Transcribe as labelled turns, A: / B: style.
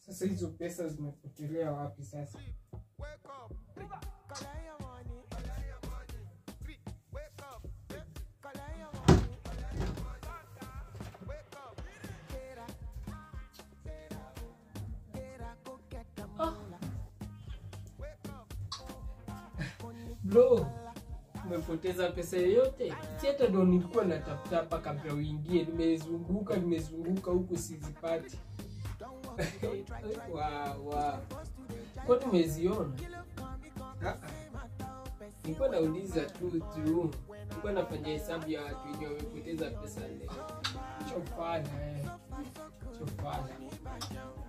A: Sasa hizo pesa zimepotelea wapi sasa? Ah. Bro, umepoteza pesa yoyote? Si hata ndo nilikuwa natafuta hapa kabla uingie, nimezunguka nimezunguka huku sizipati. wa wa kwa tumeziona? Ah, ah. Nilikuwa nauliza tu tu, nilikuwa nafanya hesabu ya watu wenye wamepoteza pesa leo. Chofana eh, chofana.